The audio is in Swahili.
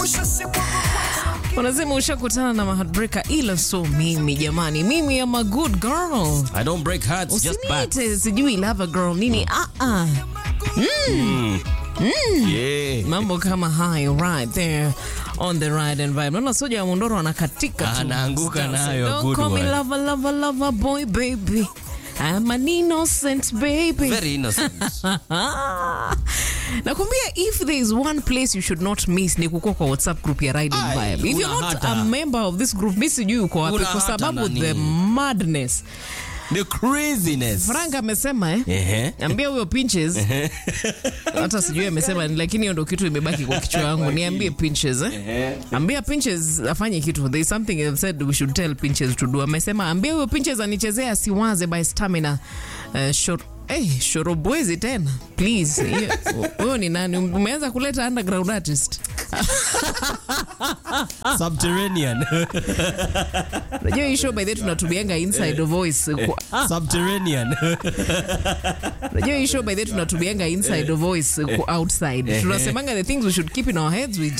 Wanasema ushakutana na mahadbreka, ila so mimi jamani, mimi am a good girl. I don't break hearts, just backs. Usiniite sijui lava girl nini, ah ah. Yeah. Mambo kama hayo right there on the ride and vibe. Naona soja wa Mondoro anakatika tu. Anaanguka Sasa, nayo, Don't good call me one. lover, lover, lover boy baby. I'm an innocent baby. Very innocent. nakwambia if there is one place you should not miss ni kukua kwa whatsapp group ya ride and Ai, vibe if you're una not hata. a member of this group mi sijui uko wapi Una kwa hata sababu nani. the madness The craziness. frank amesema eh? Ehe. ambia huyo pinches hata sijui amesema ni, lakini hiyo ndo kitu imebaki kwa kichwa yangu niambie pinches eh? ambia pinches afanye kitu there is something I've said we should tell pinches to do amesema ambia huyo pinches anichezea asiwaze by stamina uh, short Hey, shorobwezi tena please Hiyo- huyo ni nani umeanza kuleta underground artist Subterranean. unajua hii show by the way tunatumianga inside voice kwa- Subterranean. unajua hii show by the way tunatumianga inside voice kwa outside tunasemanga the things we should keep in our heads we